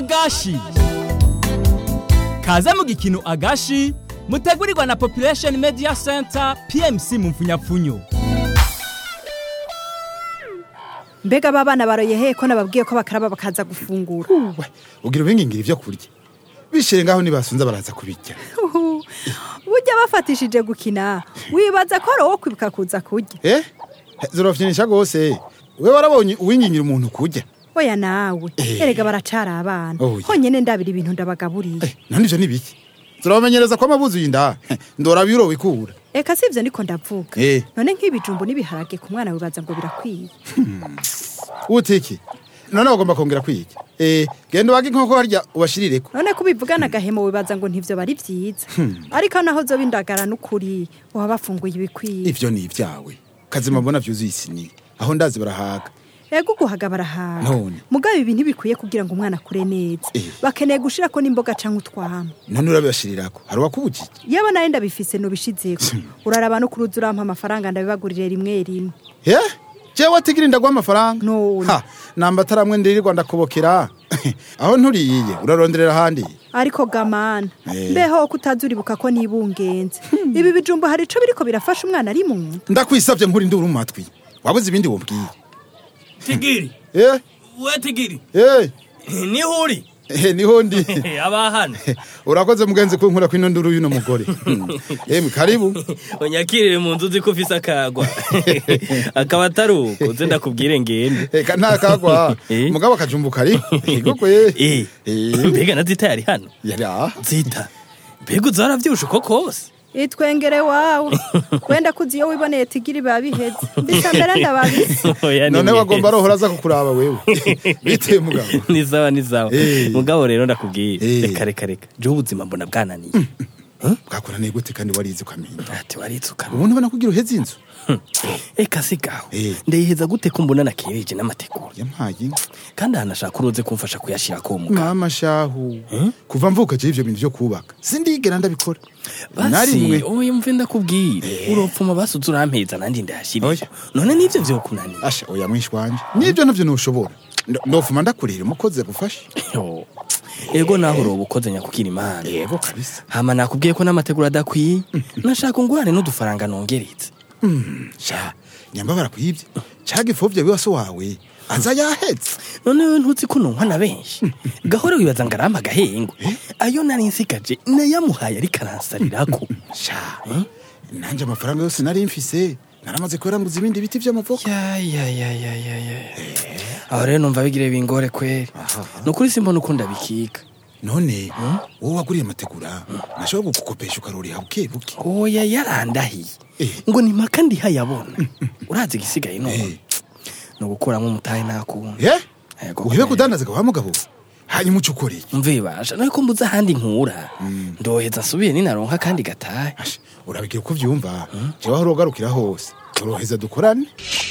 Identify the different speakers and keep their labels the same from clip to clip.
Speaker 1: agashi kaze mu gikino agashi mutegurirwa na population media center pmc mu mfunyapfunyo
Speaker 2: mbega aba bana baroye hehe ko nababwiye ko bakaraba bakaza gufungura
Speaker 3: uwe ugira ubingingira ibyo kurya bishyire ngaho nibasunze baraza kubirya
Speaker 2: Uhu, burya bafatishije gukina wibaza ko ari uwo kwibuka kuza kurya
Speaker 3: eh zirafyinisha rwose we warabonye uwingingira umuntu kurya
Speaker 2: oya nawe
Speaker 3: Eh.
Speaker 2: erega baracara abana
Speaker 3: Oya.
Speaker 2: honyine ndabira ibintu ndabagaburiye
Speaker 3: Eh, none ivyo ni biki zirabamenyereza ko amabuzi y'inda ndora biro wikura
Speaker 2: eka si ivyo niko ndavuga
Speaker 3: Eh.
Speaker 2: none nk'ibijumbu n'ibiharage ku mwana wibaza ngo birakwiye
Speaker 3: utiki none bagomba kongera kwiga eh genda ubage inkoko harya ubashirireko
Speaker 2: none ko ubivugana agahemo wibaza ngo ntivyo bari vyiza ariko naho zo bindagara n'ukuri baba bafunguye ibikwiye
Speaker 3: ivyo ni ivyawe kazima mbona vyuzuye isini aho ndazi barahaga
Speaker 2: ego uguhaga barahaga
Speaker 3: None.
Speaker 2: mugabo ibi ntibikwiye kugira ngo umwana akure neza
Speaker 3: Eh.
Speaker 2: bakeneye gushirako n'imboga canke utwama
Speaker 3: none urabibashirirako hari uwakubujije
Speaker 2: yaba nayo ndabifise nubishizeko uraraba no kuruza urampa amafaranga ndabibagurire rimwe rimwe
Speaker 3: ye jewe tigiri ndaguha amafaranga
Speaker 2: None.
Speaker 3: ha namba ataramwe ndirirwa ndakubokera aho nturiyiye uraronderera ahandi
Speaker 2: ariko gamana
Speaker 3: Eh.
Speaker 2: mbeho ko utazi uribuka ko nibungenze ibi bijumbu hari ico biriko birafasha umwana ari mu nda
Speaker 3: ndakwisavye nkuri nduru mu matwi wabuze ibindi wombwiye
Speaker 4: tigiri
Speaker 3: eh
Speaker 4: we tigiri
Speaker 3: eh
Speaker 4: niho uri
Speaker 3: eh niho ndi
Speaker 4: aba hano
Speaker 3: urakoze mugenzi kunkura kwino nduru y'uno mugore emwe karibu
Speaker 4: unyakirire mu nzu uzi ko ufise akagwa akaba atari uko uze ndakubwire ngende
Speaker 3: eka nta kagwa
Speaker 4: Eh?
Speaker 3: mugabo akajumbu kari igokwe
Speaker 4: Eh, mbega na zita yari hano
Speaker 3: yari aha
Speaker 4: zita mbega uza waravyibushe uko kose
Speaker 2: itwengere wawe wenda kuzi iyo wiboneye tigiri biba biheze mbisa mbere ndababise
Speaker 4: Oya, ni
Speaker 3: none
Speaker 4: mwese.
Speaker 3: wagomba rohora aza kukuraba wewe biteye mugabo
Speaker 4: ni sawa ni sawa
Speaker 3: Eh.
Speaker 4: mugabo rero ndakubwire
Speaker 3: Eh.
Speaker 4: reka reka reka jewe ubuzima mbona bwananiye
Speaker 3: bwakoraniye gute kandi warize ukamenya
Speaker 4: ati waritsuka
Speaker 3: ubu ntubona kugira uheze inzu
Speaker 4: eka sigaho
Speaker 3: Eh.
Speaker 4: ndayiheza gute ko mbona nakereje n'amategura
Speaker 3: yampaye inka
Speaker 4: kandi ahanashaka uruze kumfasha kuyashira ko muga
Speaker 3: mama shahu kuva mvuka je ivyo bintu vyo kubaka sindigera ndabikora na
Speaker 4: basi
Speaker 3: rimwe
Speaker 4: oya mve ndakubwire uropfuma basuze urampeza nanjye ndahashirira
Speaker 3: Oya.
Speaker 4: none nivyo vyokunaniye
Speaker 3: asha oya mwishi wanje nivyo navyo ntushobora Ndo- ndofuma ndakurira umukozi agufashe
Speaker 4: Yo. ego naho uroba ukoze nyakukira imana
Speaker 3: yego kabisa
Speaker 4: hama nakubwiye ko n'amategura adakwiye nashaka ungurane n'udufaranga nongeretse
Speaker 3: sha nyamba barakwivye caga ifovye wiwase wawe aza yahetse
Speaker 4: none wewe ntuzi ko nonkwa na benshi gahora wibaza ngo arampa agahengo ayo nari nsigaje nayamuhaye ariko aransarirako
Speaker 3: sha nanje amafaranga yose nari mfise naramaze kuyaranguza ibindi biti vy'amavoka
Speaker 4: Ya, ya, ya, ya, ya, ya. aho rero numva bigire bingore kweri nukuri simbona ukunda bikika
Speaker 3: none wowe waguriye amategura nashobora kugukopesha ukaruriha buke buke
Speaker 4: oya yarandahiye
Speaker 3: Eh.
Speaker 4: ngo ni maka ndihayabona urazi igisigaye none
Speaker 3: Eh.
Speaker 4: ni ugukuramo umutahe nakunda
Speaker 3: ye
Speaker 4: Yego,
Speaker 3: uhebe
Speaker 4: kweri.
Speaker 3: kudandaza wa mugabo hanyuma uca ukoreye
Speaker 4: mvibasha nawe ko mbuze ahandi nkura ndoheza nsubire ninaronka kandi gatahe
Speaker 3: Asha, urabigira uko vyumva jewe aho urogarukira hose uroheza dukorane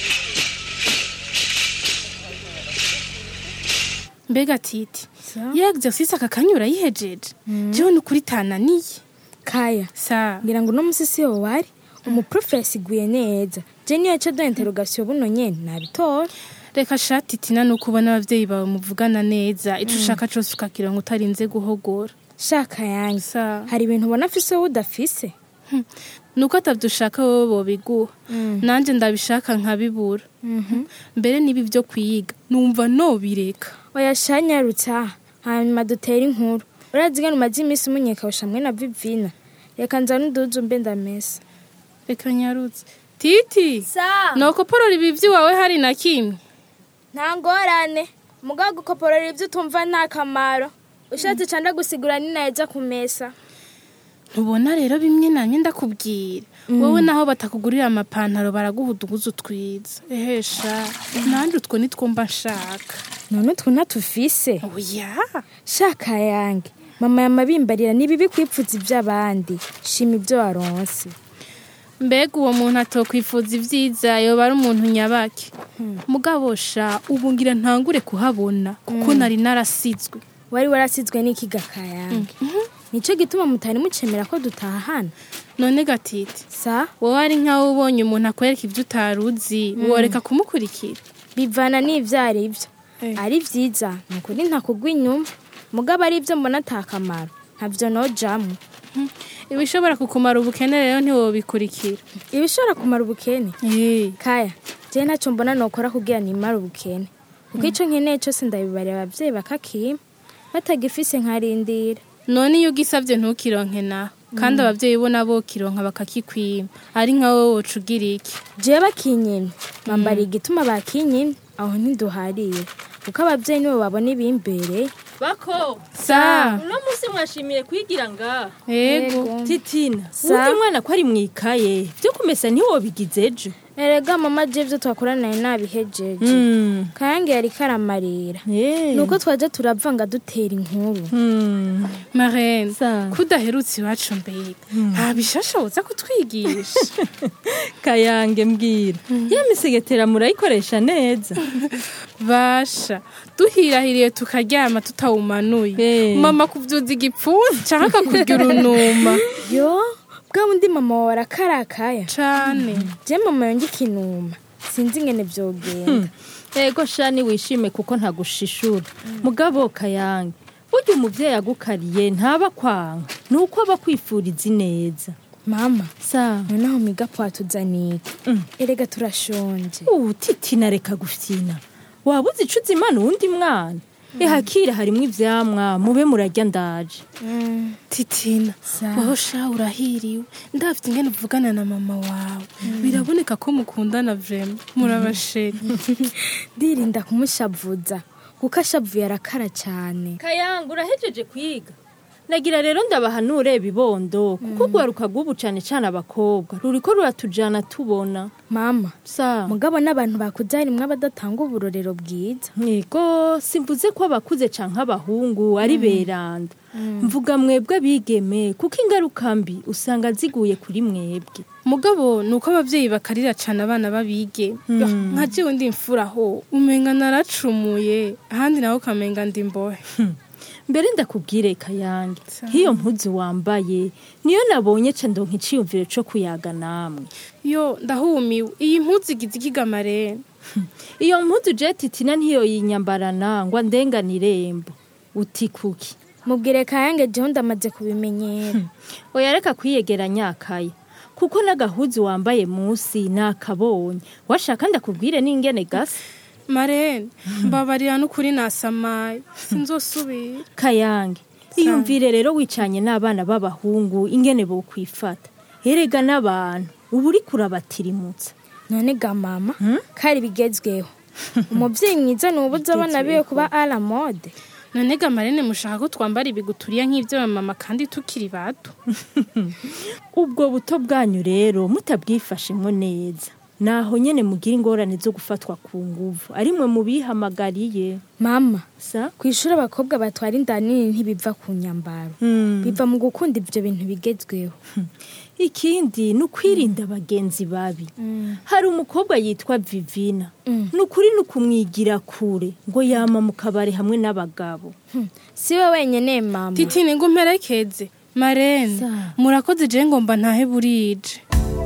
Speaker 5: mbega titi iyo exercise aka kanya urayihejeje jewe ni ukuri tananiye
Speaker 6: kaya
Speaker 5: sa
Speaker 6: ngira ngo uno musi siwo wari umuprofe yasiguye neza je niyo yaca da interogasiyo buno nyene nabitora
Speaker 5: reka sha titina ni uko ubona abavyeyi bawe muvugana neza ico ushaka cose ukakironka utarinze guhogora
Speaker 6: shaka yanjye
Speaker 5: sa
Speaker 6: hari ibintu ubona afise wowe udafise
Speaker 5: nuko atavyo ushaka wowe bobiguha nanje ndabishaka nkabibura mbere nibi vyo kwiga numva nobireka
Speaker 6: oya shanyarutsa hanyuma dutere inkuru urazi ngene umaze iminsi umunyekawusha hamwe na vivina reka nzane uduzu mbe ndamesa
Speaker 5: reka nyarutse titi
Speaker 6: sa
Speaker 5: nokoporora ibi vy'iwawe hari na kimwe
Speaker 6: nta ngorane mugabo gukoporora ibyo utumva nta kamaro ushatse canda gusigura ni neza kumesa
Speaker 5: ntubona rero bimwe namye ndakubwira wowe naho batakugurira amapantaro baraguha uduguzu twiza ehesha nanjye utwo nitwo mba nshaka
Speaker 6: none utwo ntatufise
Speaker 5: oya
Speaker 6: shaka yange mama yamabimbarira ni bibi kwipfuza iby'abandi shima ibyo waronse
Speaker 5: mbega uwo muntu atokwifuza ibyiza yoba ari umuntu nyabake mugabo sha ubu ngira ntangure kuhabona kuko nari narasizwe
Speaker 6: wari warasizwe n'ikigaka yange nicyo gituma mutari mucemera ko dutahana
Speaker 5: none gatiti
Speaker 6: sa
Speaker 5: wowe ari nkaho ubonye umuntu akwereka ibyo utari uzi woreka kumukurikira
Speaker 6: bivana n'ibyo ari byo
Speaker 5: Eh.
Speaker 6: ari byiza ni ukuri ntakugwa inyuma mugabo ari ibyo mbona atakamaro ntabyo nojamwo
Speaker 5: ibishobora kukumara ubukene rero ntiwobikurikira
Speaker 6: ibishobora kumara ubukene
Speaker 5: Eh,
Speaker 6: kaya jewe ntacyo mbona nokora kugira nimara ubukene kuko ico nkeneye cose ndabibarira abavyeyi bakakima batagifise nkarindira
Speaker 5: none iyo ugisabye ntukironke naho kandi ababyeyi bo nabo kironka bakakikwima ari nka wowe woca ugira iki
Speaker 6: jewe bakinyimye bambariye igituma bakinyimye aho ntiduhariye kuko abavyeyi nibo babona ibimbere
Speaker 7: bako
Speaker 5: sa
Speaker 7: uno munsi mwashimiye kwigira ngaha
Speaker 5: yego
Speaker 7: titina
Speaker 6: Sa?
Speaker 7: wundi mwana ko ari mwikaye vyo kumesa ntiwobigize ejo
Speaker 6: erega mama je ivyo twakoranaye nabihejeje
Speaker 7: Mm.
Speaker 6: kayange yariko aramarira
Speaker 7: Eh.
Speaker 6: nuko twaje turavanga dutera inkuru
Speaker 7: Mm.
Speaker 5: marene
Speaker 7: Sa.
Speaker 5: kudaherutse iwacu mbega nta bishasha woza kutwigisha
Speaker 7: kayange mbwira ya misegetera murayikoresha neza
Speaker 5: basha duhirahiriye tukaryama tutawumanuye
Speaker 7: Eh.
Speaker 5: mama kuvyuza igipfunsi canke akakurya urunuma
Speaker 6: yo bwa bundi mama wawe arakarakaya
Speaker 5: cane
Speaker 6: je mama yonge ikinuma sinzi ingene vyogenda
Speaker 7: ego shani wishime kuko ntagushishura mugabo kayange burya umuvyeyi agukariye ntaba kwanga nuko aba akwifuriza ineza
Speaker 6: mama
Speaker 7: sa
Speaker 6: noneho miga twatuzaniye erega turashonje
Speaker 7: ubu titina reka gufyina waba uzi ico uzi imana uwundi mwana ehakira harimwo ivyamwa mube murarya ndaje
Speaker 5: titina wowe sha urahiriwe ndafite ingene uvugana na mama wawe biraboneka ko mukundana vrema murabasheri
Speaker 6: ndirinda kumushavuza kuko ashavuye arakara cyane
Speaker 7: kayanga urahejeje kwiga nagira rero ndabahanure bibondo kuko rwaruka rw'ubu cane cane abakobwa ruriko ruratujana tubona
Speaker 6: mama
Speaker 7: sa
Speaker 6: mugabo n'abantu bakuze harimwo abadatanga uburorero bwiza
Speaker 7: Ego simvuze ko abakuze canke abahungu ari beranda mvuga mwebwe abigeme kuko ingaruka mbi usanga ziguye kuri mwebwe
Speaker 5: mugabo ni uko abavyeyi bakarira cane abana babige Yo, nka jewe ndi imfura ho umenga naracumuye ahandi nawe ukamenga ndi imbohe
Speaker 7: mbere ndakubwire kayange nk'iyo mpuzu wambaye niyo nabonye ca ndonka iciyumviro co kuyaga namwe
Speaker 5: yo ndahumiwe iyi mpuzu igize ikigamarene
Speaker 7: iyo mpuzu je titina ntiyo yinyambarana ngo andengane irembo uti kuki
Speaker 6: mubwire kayange jewe ndamaze kubimenyera
Speaker 7: oya reka kwiyegera nyakaya kuko n'agahuzu wambaye musi nakabonye washaka ndakubwire n'ingene gasa
Speaker 5: marene mbabarira n'ukuri nasamaye sinzosubira
Speaker 7: kayange iyumvire rero wicanye n'abana b'abahungu ingene bokwifata erega n'abantu ubu uri kurabatirimutsa
Speaker 6: none ga mama kari bigezweho umuvyeyi mwiza nubuze abana biwe kuba ala mode
Speaker 5: none ga marene mushaka ko twambara ibiguturiya nk'ivyo mama kandi tukiri bato
Speaker 7: ubwo buto bwanyu rero mutabwifashemo neza naho nyene mugira ingorane zo gufatwa ku nguvu ari mwe mubihamagariye
Speaker 6: mama
Speaker 7: sa
Speaker 6: ku ishuri abakobwa batwara inda nini ntibiva ku nyambaro biva mu gukunda ivyo bintu bigezweho
Speaker 7: ikindi ni ukwirinda abagenzi babi hari umukobwa yitwa vivina ni ukuri ni ukumwigira kure ngo yama mu kabari hamwe n'abagabo
Speaker 6: si we wenyene mama
Speaker 5: titine ngo mperekeze marene
Speaker 7: Sa.
Speaker 5: murakoze je ngomba ntahe burije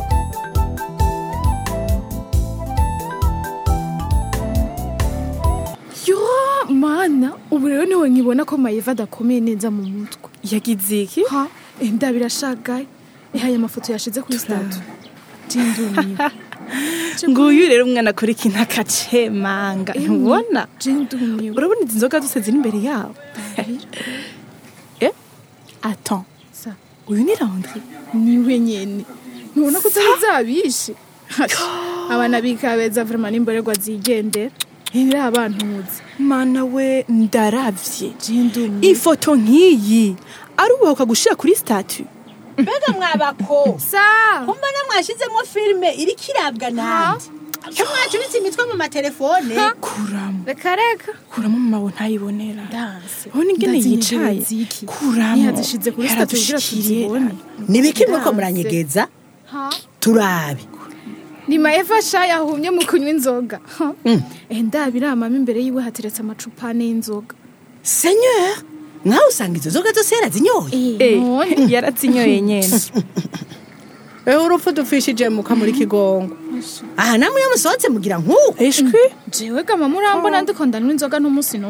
Speaker 8: yo mana ubu rero niwe nkibona ko mayiva adakomeye neza mu mutwe
Speaker 2: yagize iki
Speaker 8: ha enda birashagaye ihaye amafoto yashize kuri statu jindumiwe
Speaker 2: nguyu rero umwana akora ikintu akacemanga ntubona
Speaker 8: jindumiwe
Speaker 2: urabona izi nzoga zose ziri imbere yabo eh attends
Speaker 8: sa
Speaker 2: uyu ni Landry
Speaker 8: niwe nyene ntubona ko zari zabishe abana bikabeza vraiment n'imborerwa zigendera ntibiri abantuzi
Speaker 2: mana we ndaravye
Speaker 8: jindumiwe
Speaker 2: ifoto nk'iyi ari ubuhuka gushira kuri statut
Speaker 9: mbega mwabako
Speaker 8: sa
Speaker 9: kumbona mwashizemo filime iriko irabwa nande ko mwacuritse imitwe mu matelefone
Speaker 2: kuramo
Speaker 8: reka reka
Speaker 2: kuramo mama we ntayibonera
Speaker 8: Ndanse.
Speaker 2: urabona ingene
Speaker 8: Ndazi
Speaker 2: yicaye
Speaker 8: intebe ziki.
Speaker 2: kuramo
Speaker 8: ntiyazishize kuri statu kugira
Speaker 2: Yaradushikiriye.
Speaker 8: tuzibone
Speaker 9: nibiki muriko
Speaker 8: Ndanse.
Speaker 9: muranyegeza
Speaker 8: ha
Speaker 9: turabe
Speaker 8: ni maeva sha yahumye mu kunywa inzoga eh ndabiramamo imbere yiwe hateretse amacupa ane y'inzoga
Speaker 9: senyor nawe usanga izo nzoga zose yarazinyoye
Speaker 2: Eh,
Speaker 8: none
Speaker 2: yarazinyoye nyene
Speaker 10: ewe urupfu dupfishije muka muri kigongo
Speaker 9: aha namwe iyo musohotse mugira nk'uko
Speaker 2: ishwi
Speaker 8: jewe gama murambona ndiko ndanywa inzoga n'umunsi n'umwe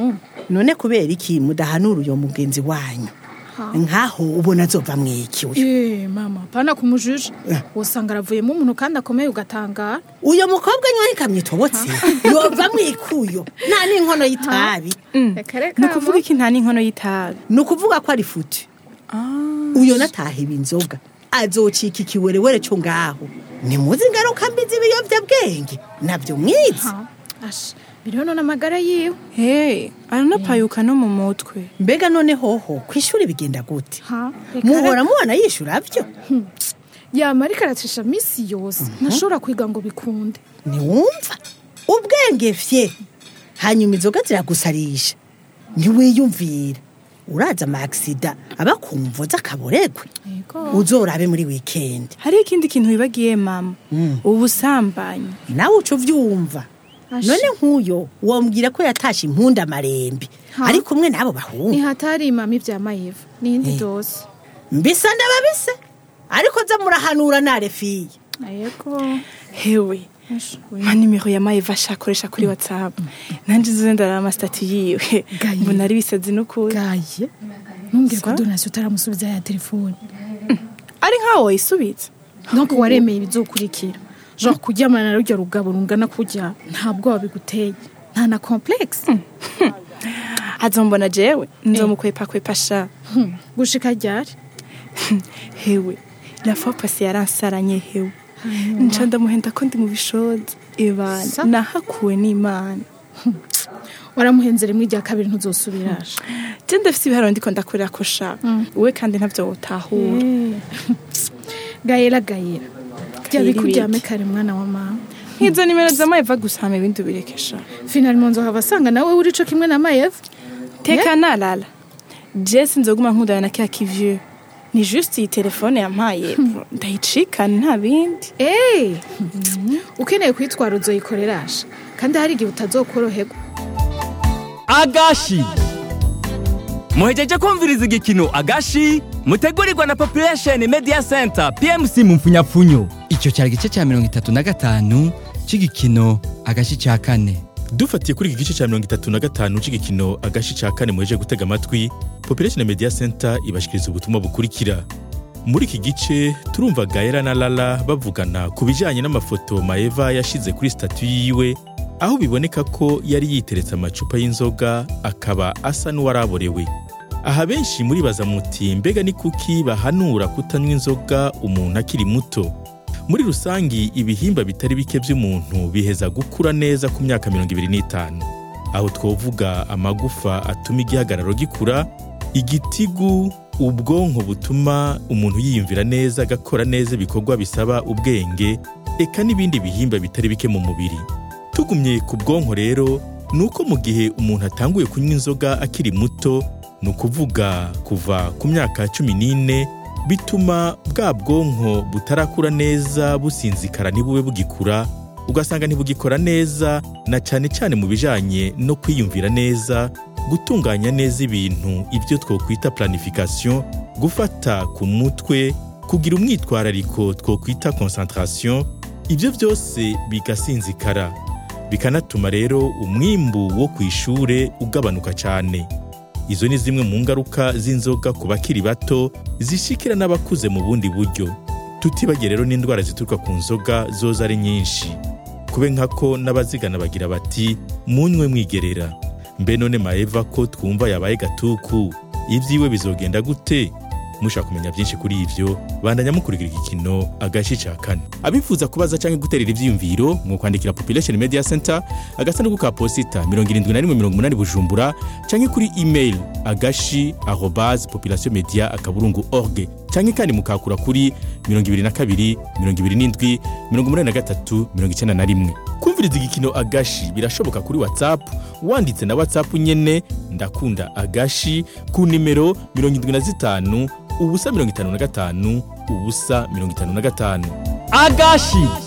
Speaker 9: none kubera iki mudahanura uyo mugenzi wanyu nkaho ubona azova mwiki uyu
Speaker 8: Eh, mama pana kumujuje usanga aravuyemo umuntu kandi akomeye ugatangara
Speaker 9: uyo mukobwa nywa ikamyitobotse yova mwikuyo nta n'inkono y'itabi
Speaker 8: reka reka
Speaker 5: ni ukuvuga iki nta n'inkono y'itabi
Speaker 9: ni ukuvuga ko ari futi uyo natahiba inzoga azocika ikiwerewere cyo ngaho nimuzi ingaruka mbi z'ibiyovyabwenge nabyo mwizi
Speaker 8: asha biriho none amagara yiwe
Speaker 5: hey aranapayuka no mu mutwe
Speaker 9: mbega none hoho ku ishuri bigenda gute
Speaker 8: ha reka
Speaker 9: muhora
Speaker 8: reka.
Speaker 9: mubona yishura byo
Speaker 8: yama ariko aracisha misi yose ntashobora kwiga ngo bikunde
Speaker 9: ntiwumva ubwenge fye hanyuma inzoga ziragusarisha ntiwiyumvira uraza amakisida aba ku mvo z'akaboregwe uzorabe muri wikendi
Speaker 5: hariho ikindi kintu wibagiye mama ubusambanyi
Speaker 9: nawe uca uvyumva none nk'uyo wombwira ko yatashe impunda amarembi
Speaker 8: Ha?
Speaker 9: ari kumwe n'abo bahungu
Speaker 8: ntihatari imama ibya mayiva n'iyindi dose
Speaker 9: mbisa ndababise ariko za murahanura narefiye
Speaker 8: ayego
Speaker 5: hewe ma nimero ya mayiva ashakoresha kuri whatsapp nanje nzoze ndaraba amasitati yiwe
Speaker 8: Gaye.
Speaker 5: mbona ari bisazi n'ukuri
Speaker 8: gaye ntumbwire ko
Speaker 5: Sa?
Speaker 8: donasiyo utaramusubiza ya telefone
Speaker 5: ari nkaho wayisubitse
Speaker 8: donc waremeye ibizokurikira genre kuryamana na rurya rugabo rungana kurya nta bwoba biguteye nta na complexe
Speaker 5: azombona jewe nzomukwepakwepa sha
Speaker 8: Hmm, gushika ryari
Speaker 5: hewe la fois passé yaransaranye hewe nca ndamuhenda ko ndi mu bishoza ibana
Speaker 8: Sa?
Speaker 5: nahakuwe n'imana
Speaker 8: waramuhenze rimwe irya kabiri ntuzosubirasha
Speaker 5: je ndafise ibiharuro ndiko ndakorera ko sha we kandi ntavyo wotahura
Speaker 8: gayera gayera rya
Speaker 5: Gayera
Speaker 8: bikuryame
Speaker 5: ibiki?
Speaker 8: kare mwana wa mama
Speaker 5: nk'izo nimero za mayiva gusa hama ibindi ubirekesha
Speaker 8: finali mu nzoga basanga nawe uri co kimwe na mayeva
Speaker 5: teka nalala je sinzoguma nkundana na kya kivyo ni juste iyi telefone yampaye ndayicikana nta bindi
Speaker 8: Eh, ukeneye kwitwara uzoyikorerasha kandi hari igihe utazokoroherwa
Speaker 1: agashi muhejeje kumviriza igikino agashi mutegurirwa na population media center pmc mu mfunyapfunyo
Speaker 11: icyo cyari igice cya mirongo itatu na gatanu cy'igikino agashi cya kane
Speaker 12: dufatiye kuri iki gice cya mirongo itatu na gatanu cy'igikino agashi cya kane muheje gutega amatwi population media center ibashikiriza ubutumwa bukurikira muri iki gice turumva gaera na lala bavugana ku bijyanye n'amafoto maeva yashize kuri statu yiwe aho biboneka ko yari yiteretse amacupa y'inzoga akaba asa n'uwaraborewe aha benshi muribaza muti mbega ni kuki bahanura kutanywa inzoga umuntu akiri muto muri rusangi ibihimba bitari bike by'umuntu biheza gukura neza ku myaka mirongo ibiri n'itanu aho twovuga amagufa atuma igihagararo gikura igitigu ubwonko butuma umuntu yiyumvira neza agakora neza ibikorwa bisaba ubwenge eka n'ibindi bihimba bitari bike mu mubiri tugumye ku bwonko rero ni uko mu gihe umuntu atanguye kunywa inzoga akiri muto ni ukuvuga kuva ku myaka cumi n'ine bituma bwa bwonko butarakura neza businzikara ntibube bugikura ugasanga ntibugikora neza na cyane cyane mu bijyanye no kwiyumvira neza gutunganya neza ibintu ibyo twokwita planification gufata ku mutwe kugira umwitwarariko twokwita concentration ibyo byose bigasinzikara bikanatuma rero umwimbu wo ku ishure ugabanuka cyane izo ni zimwe mu ngaruka z'inzoga ku bakiri bato zishikira n'abakuze mu bundi buryo tutibagiye rero n'indwara zituruka ku nzoga zoza ari nyinshi kube nkako n'abazigana bagira bati munywe mwigerera mbe none maeva ko twumva yabaye gatuku ibyiwe bizogenda gute mushaka kumenya byinshi kuri ibyo bandanya mukurikira igikino agashi ca kane abifuza kubaza cyangwa guterera ivyiyumviro mu kwandikira population media center agasanduku ka posita 7180 bujumbura cyangwa kuri email agashi arobase population media akaburungu org cyangwa kandi mukakura kuri 22 27 83 91 kumviriza igikino agashi birashoboka kuri whatsapp wanditse na whatsapp nyene ndakunda agashi ku nimero 75 ubusa mirongo itanu na gatanu ubusa mirongo itanu na gatanu
Speaker 1: agashi